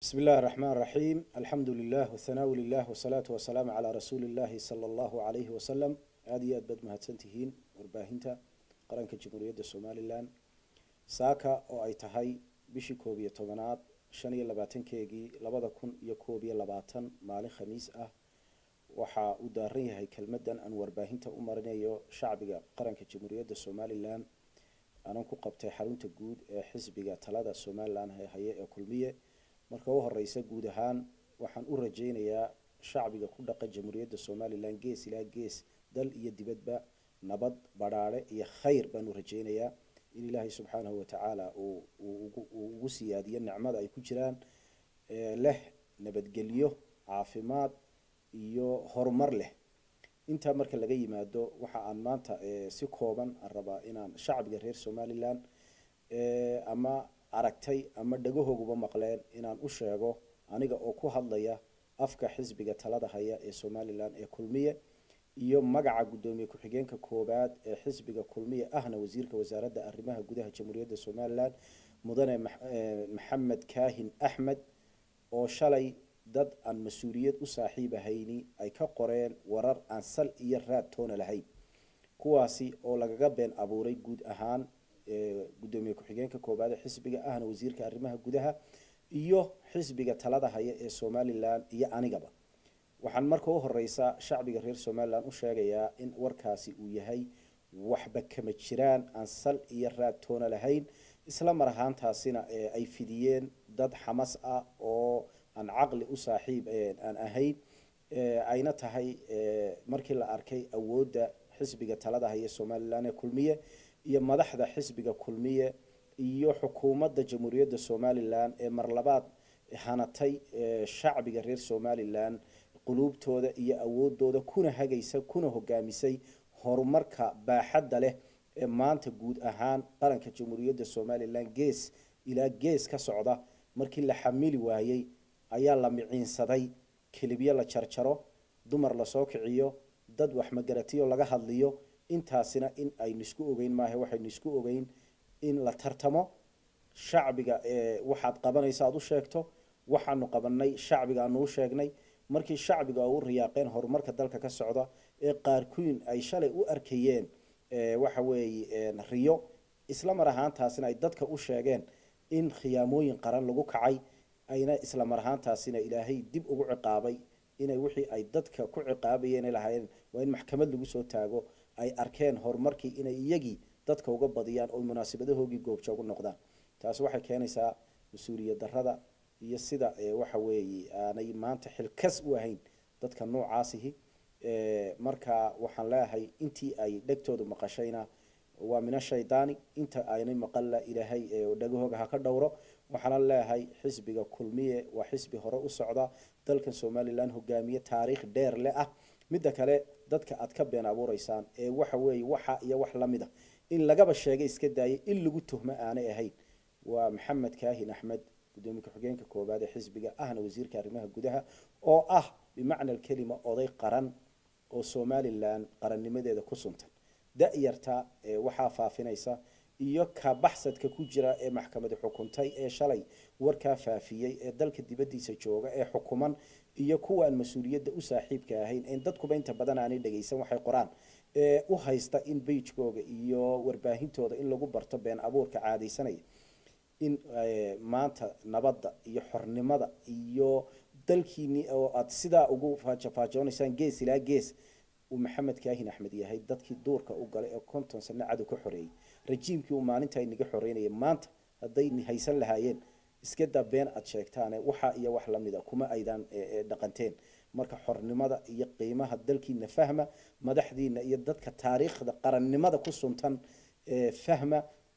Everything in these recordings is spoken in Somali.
بسم الله الرحمن الرحيم الحمد لله والثناء لله والصلاة والسلام على رسول الله صلى الله عليه وسلم aada iyo aad baad mahadsantihiin warbaahinta qaranka jamhuuriyadda somalilan saaka oo ay tahay bishii koob iyo tobanaad shan iyo labaatankeegii labada kun iyo koob iyo labaatan maalin khamiis ah waxa uu daaran yahay kelmadan aan warbaahinta u marinayo shacbiga qaranka jamhuuriyadda somalilan aanan ku qabtay xarunta guud ee xisbiga talada somalilan haye ee kulmiye marka u horeysa guud ahaan waxaan u rajeynayaa shacbiga ku dhaqan jamhuuriyadda somalilan gees ilaa gees dal iyo dibadba nabad badhaadhe iyo khayr baan u rajeynayaa in ilaahay subxaanahu watacaala uu ugu siyaadiyo nicmada ay ku jiraan leh nabadgelyo caafimaad iyo horumar leh intaa marka laga yimaado waxa aan maanta si kooban aan rabaa inaan shacbiga reer somalilan ama aragtay ama dhagahooguba maqleen inaan u sheego aniga oo ku hadlaya afka xisbiga talada haya ee somalilan ee kulmiye iyo magaca guddoomiye ku-xigeenka koowaad ee xisbiga kulmiye ahna wasiirka wasaaradda arrimaha gudaha jamhuuriyadda somalilan mudane maxamed kaahin axmed oo shalay dad aan mas-uuliyad u saaxiib ahayni ay ka qoreen warar aan sal iyo raad toona lahayn kuwaasi oo lagaga been abuuray guud ahaan guddoomiye ku-xigeenka koowaad ee xisbiga ahna wasiirka arrimaha gudaha iyo xisbiga talada haya ee somalilan iyo anigaba waxaan marka u horeysa shacbiga reer somalilan u sheegayaa in warkaasi uu yahay waxba kama jiraan aan sal iyo raad toona lahayn isla mar ahaantaasina ay fidiyeen dad xamas ah oo aan caqli u saaxiib aan ahayn ayna tahay markii la arkay awoodda xisbiga talada haya somalilan ee kulmiye iyo madaxda xisbiga kulmiye iyo xukuumadda jamhuuriyadda somalilan ee marlabaad hanatay shacbiga reer somalilan quluubtooda iyo awoodooda kuna hagaysa kuna hogaamisay horumarka baaxadda leh ee maanta guud ahaan qaranka jamhuuriyadda somalilan gees ilaa gees ka socda markii la xamili waayey ayaa la miciinsaday kelibyo la jarjaro dumar lasoo kiciyo dad waxmagaratiyo laga hadliyo intaasina in aynu isku ogeyn maaha waxaynu isku ogeyn in la tartamo shacbiga waxaad qabanaysa aad u sheegto waxaanu qabanay shacbiga aanu u sheegnay markii shacbiga u riyaaqeen horumarka dalka ka socda ee qaarkuin ay shalay u arkayeen waxa weeye riyo isla mar ahaantaasina ay dadka u sheegeen in khiyaamooyin qaran lagu kacay ayna isla mar ahaantaasina ilaahay dib ugu ciqaabay inay wixii ay dadka ku ciqaabayeen lahaayeen waa in maxkamad lagu soo taago ay arkeen horumarkii inay iyagii dadka uga badiyaan oo munaasabadahoogii goobjoogu noqdaan taasi waxay keenaysaa mas-uuliyad darada iyo sida waxa weeye aanay maanta xilkas u ahayn dadka noocaasihi marka waxaan leeyahay intii ay dhegtoodu maqashayna waa mina shaydaani inta aynay maqalla ilaahay dhagahooga ha ka dhowro waxaana leeyahay xisbiga kulmiye waa xisbi hore u socda dalkan somalilan hogaamiye taariikh dheer le ah midda kale dadka aad ka been abuureysaan ee waxa weeye waxa iyo wax lamid a in lagaba sheegay iska daayay in lagu tuhmo aanay ahayn waa maxamed kaahin axmed guddoomiye ku-xigeenka koowaad ee xisbiga ahna wasiirka arrimaha gudaha oo ah bimacna alkelima oday qaran oo somalilan qarannimadeeda ku suntan da-yarta waxaa faafinaysa iyo ka baxsadka ku jira ee maxkamadi xukuntay ee shalay warkaa faafiyey ee dalka dibadiisa jooga ee xukuman iyo kuwaan mas-uuliyadda u saaxiibka ahayn en dadkuba inta badan aanay dhagaysan waxay qoraan ee u haysta in beijkooga iyo warbaahintooda in lagu barto been abuurka caadaysanaya in maanta nabadda iyo xornimada iyo dalkiini oo aad sidaa ugu faajafaajonaysaan gees ilaa gees uu maxamed kaahin axmed yahay dadkii duurka u galay ee konton sano cadow ka xoreeyey rajiimkii uu maalinta inaga xoreynayay maanta hadday haysan lahaayeen iska daa been aad sheegtaane waxa iyo wax lamida kuma aydaan dhaqanteen marka xornimada iyo qiimaha dalkiina fahma madaxdiina iyo dadka taariikhda qarannimada ku suntan fahma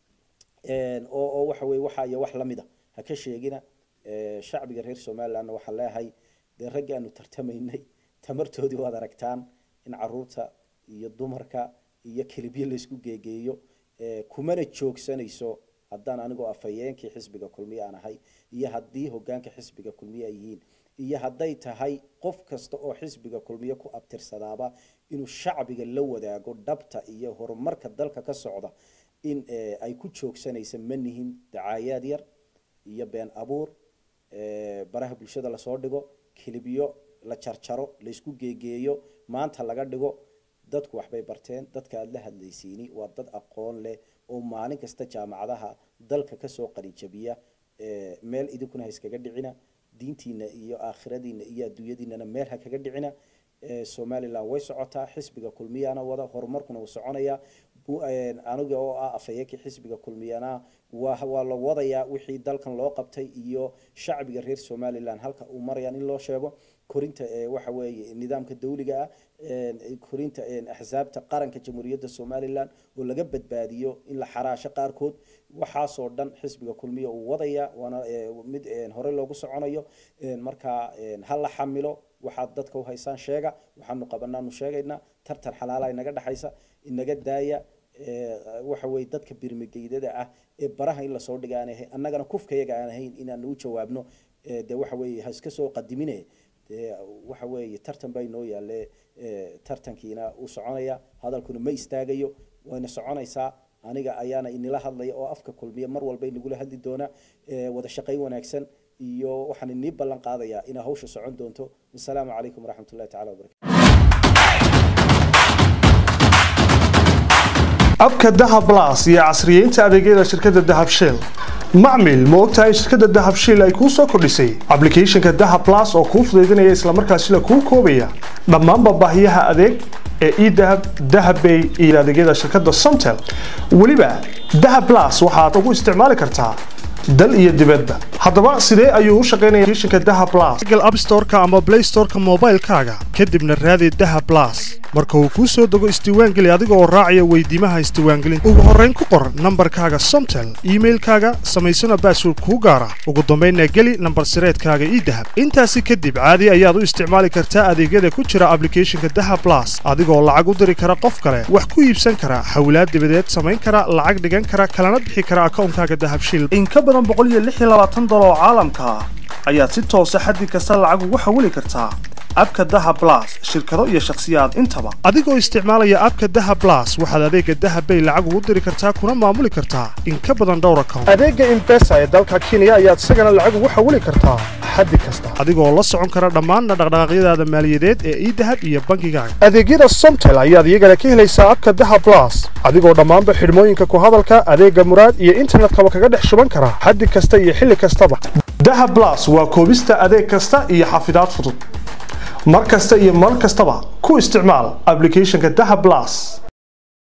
oo waxa weye waxa iyo wax lamida ha ka sheegina shacbiga reer somalilandna waxaan leeyahay dee raggi aanu tartamaynay tamartoodii waad aragtaan in caruurta iyo dumarka iyo kelibyo laysku geegeeyo kumana joogsanayso haddaan anigoo afhayeenkii xisbiga kulmiye aan ahay iyo haddii hogaanka xisbiga kulmiye ay yihiin iyo hadday tahay qof kasta oo xisbiga kulmiye ku abtirsadaaba inuu shacbiga la wadaago dhabta iyo horumarka dalka ka socda in ay ku joogsanaysa manihin dacaayaad yar iyo been abuur baraha bulshada lasoo dhigo kilibyo la jarjaro laysku geegeeyo maanta laga dhigo dadku waxbay barteen dadka aada la hadlaysiini waa dad aqoon leh oo maalin kasta jaamacadaha dalka kasoo qalinjabiya meel idinkuna ha iskaga dhicina diintiina iyo aakhiradiina iyo adduunyadiinana meel ha kaga dhicina somaliland way socotaa xisbiga kulmiyaana wada horumarkuna uu soconaya aniga oo ah afhayeenkii xisbiga kulmiyana waa waa la wadayaa wixii dalkan loo qabtay iyo shacbiga reer somaliland halka uu marayaan in loo sheego korinta waxa weeye nidaamka dawliga ah korinta axsaabta qaranka jamhuuriyadda somaliland oo laga badbaadiyo in la xaraasho qaarkood waxaasoo dhan xisbiga kulmiya uu wadaya waana mid hore loogu soconayo marka ha la xamilo waxaad dadka uhaysaan sheega waxaanu qabanaanu sheegaynaa tartan xalaala inaga dhexaysa inaga daaya waxa weye dadka birmigeydada ah ee baraha in lasoo dhiga aan ahayn annagana kufkayaga aan ahayn inaanu u jawaabno de waxa weye ha iska soo qadimine de waxa weeye tartan baa inoo yaale tartankiina uu soconaya hadalkuna ma istaagayo wayna soconaysaa aniga ayaana inila hadlaya oo afka kulmiya mar walba inagula hadli doona wada shaqayn wanaagsan iyo waxaan inii ballan qaadayaa inaa hawsha socon doonto wasalaamu calaykum waraxmat ullahi tacala wabarakatu abka dahab las iyo casriyeynta adeegyada shirkadda dahab shell macmil ma ogtahay shirkadda dahab shell ay kuu soo kordhisay ablicathonka dahab las oo kuu fudaydinaya islamarkaasila kuu koobaya dhammaanba baahiyaha adeeg ee edahab dahabbay iyo adeegyada shirkadda somtel weliba dahab las waxaad ugu isticmaali kartaa dal iyo dibadba haddaba sidee ayuu u shaqaynaya kishinka daha blas google app store-ka ama play store-ka moobaylkaaga kadibna raadi daha blas marka uu kuu soo dego isdiiwaangeli adiga oo raacaya weydiimaha isdiiwaangelinta ugu horrayn ku qor nambarkaaga somtel iimailkaaga samaysana baasword kuu gaara ugu dambaynna geli nambar sireedkaaga ii dahab intaasi kadib caadi ayaad u isticmaali kartaa adeegyada ku jira ablicathonka daha blas adigoo lacag u diri kara qof kale wax ku iibsan kara hawlaad dibadeed samayn kara lacag dhigan kara kalana bixi kara akawnkaaga dahabshil dolar oo caalamka ah ayaad si toosa xaddi kasta lacag ugu xawili kartaa abka daha blas shirkado iyo shakhsiyaad intaba adigoo isticmaalaya abka daha blas waxaad adeega dahabbay lacag ugu diri kartaa kuna maamuli kartaa in ka badan dhowr account adeega imbesa ee dalka kenya ayaad isagana lacag ugu xawili kartaa xaddi kasta adigoo la socon kara dhammaanna dhaqdhaqaaqyadaada maaliyadeed ee idahab iyo bankigaaga adeegyada somtel ayaad iyagana ka helaysaa abka daha blas adigoo dhammaanba xidhmooyinka ku hadalka adeega muraad iyo internetkaba kaga dhex shuban kara xaddi kasta iyo xilli kastaba daha blas waa koobista adeeg kasta iyo xafidaad fudud mar kasta iyo mar kastaba ku isticmaal ablicathonka daha blas